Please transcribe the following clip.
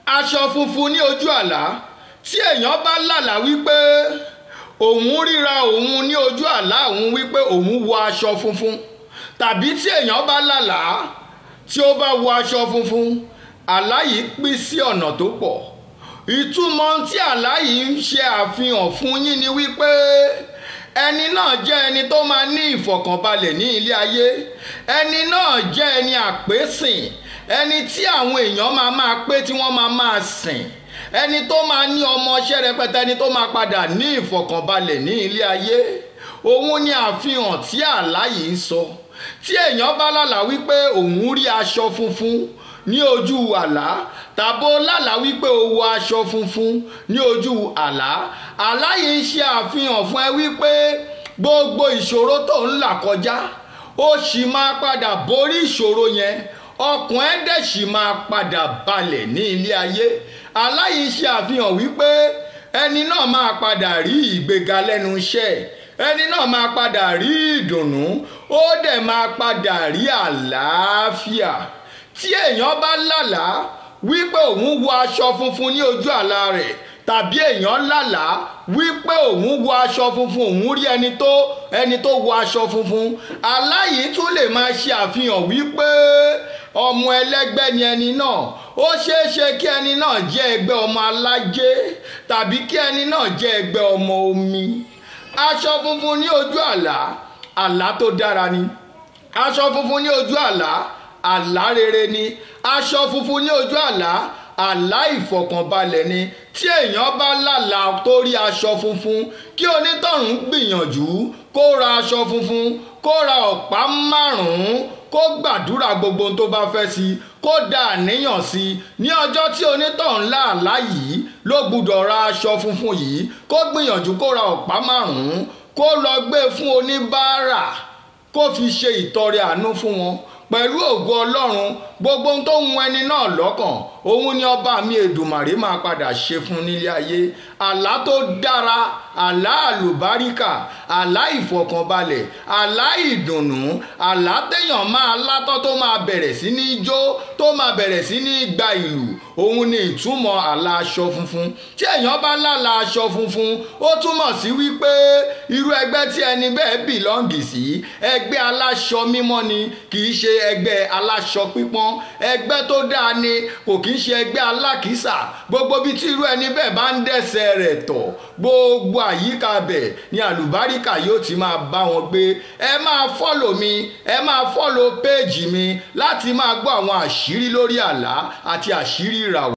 aṣọ funfun ní ojú àlá tí èèyàn bá lálà wípé òun ríra òun ní ojú àlá òun wípé òun wọ aṣọ funfun tàbí tí èèyàn bá lálà tí ó bá wọ aṣọ funfun àlá yìí pín sí ọ̀nà tó pọ̀ ìtumọ̀ tí àlá yìí ń ṣe àfihàn fún yín ni wípé ẹni náà jẹ́ ẹni tó máa ní ìfọ̀kànbalẹ̀ ní ilé ayé ẹni náà jẹ́ ẹni àpésìn ẹni tí àwọn èèyàn máa máa pé tí wọ́n máa máa sìn ẹni tó máa ní ọmọọṣẹ́ rẹpẹtẹ ẹni tó máa padà ní ìfọ̀kànbalẹ̀ ní ilé ayé òun ni àfihàn tí àlá yìí ń sọ tí èèyàn bá lálàá wípé òun rí aṣọ funfun ní ojú àlá tàbó lálàá wípé o wọ aṣọ funfun ní ojú àlá àlá yìí ń ṣe àfihàn fún ẹ wípé gbogbo ìṣòro tó ń là kọjá ó sì máa padà borí ìṣòro yẹn ọkàn ẹ dẹ̀ sì máa padà balẹ̀ ní ilé ayé àlá yìí ṣe àfihàn wípé ẹni náà máa padà rí ìgbéga lẹ́nu iṣẹ́ ẹni náà máa padà rí ìdùnnú ó dẹ̀ máa padà rí àlàáfíà tí èèyàn bá lálàá wípé òun wọ aṣọ funfun ní ojú àlá rẹ̀ tàbí èèyàn lálàá wípé òun wọ aṣọ funfun òun rí ẹni tó ẹni tó wọ aṣọ funfun àlá yìí tún lè máa ṣe àfihàn wípé ọmọ ẹlẹ́gbẹ́ ni ẹni náà ó ṣeé ṣe kí ẹni náà jẹ́ ẹgbẹ́ ọmọ alájẹ tàbí kí ẹni náà jẹ́ ẹgbẹ́ ọmọ omi aṣọ funfun ní ojú àlá àlá tó dára ni aṣọ funfun ní ojú àlá àlá rere ni aṣọ funfun ní ojú àlá àlá ìfọ̀kànbalẹ̀ ni tí èèyàn bá lálàá tó rí aṣọ funfun kí onítọ̀hún gbìyànjú kó ra aṣọ funfun kó ra ọ̀pá márùn-ún kó gbàdúrà gbogbo ohun tó bá fẹ́ sí i kó da àníyàn sí i ní ọjọ́ tí onítọ̀hún láàlá yìí ló gbúdọ̀ ra aṣọ funfun yìí kó gbìyànjú kó ra ọ̀pá márùn-ún kó lọ gbé fún oníbàárà kó fi ṣe ìtọrẹ àánú fún wọn pẹ̀lú ògo ọlọ́run gbogbo ohun tó ń wọn ẹni náà lọ́kàn òun ni ọba mi èdùmàrè máa padà ṣe fún nílé ayé àlá tó dára àlá àlùbáríkà àlá ìfọ̀kànbalẹ̀ àlá ìdùnnú àlá téèyàn máa látọ́ tó máa bẹ̀rẹ̀ sí ní jó tó máa bẹ̀rẹ̀ sí ní gba ìlú òun ni ìtumọ̀ àlá aṣọ funfun tí èèyàn bá lálà aṣọ funfun ó túmọ̀ sí wípé irú ẹgbẹ́ tí ẹni bẹ́ẹ̀ bìlọ́ǹgì sí ẹgbẹ́ aláṣọ mímọ́ ni kì í ṣe ẹgbẹ́ aláṣọ pípọ́n ẹgbẹ́ tó dáa ni kò kì í ṣe ẹgbẹ́ alákìísà gbogbo bí tí irú ẹni bẹ́ẹ̀ bá ń dẹ̀sẹ̀ rẹ̀ tọ̀ gbogbo àyíká bẹ̀ ni àlùbáríkà yóò ti máa bá wọn gbé ẹ máa fọ́lò mi ẹ máa fọ́lò péèjì mi láti máa gbọ́ àwọn àṣírí lórí àlá àti àṣírí ìràwọ̀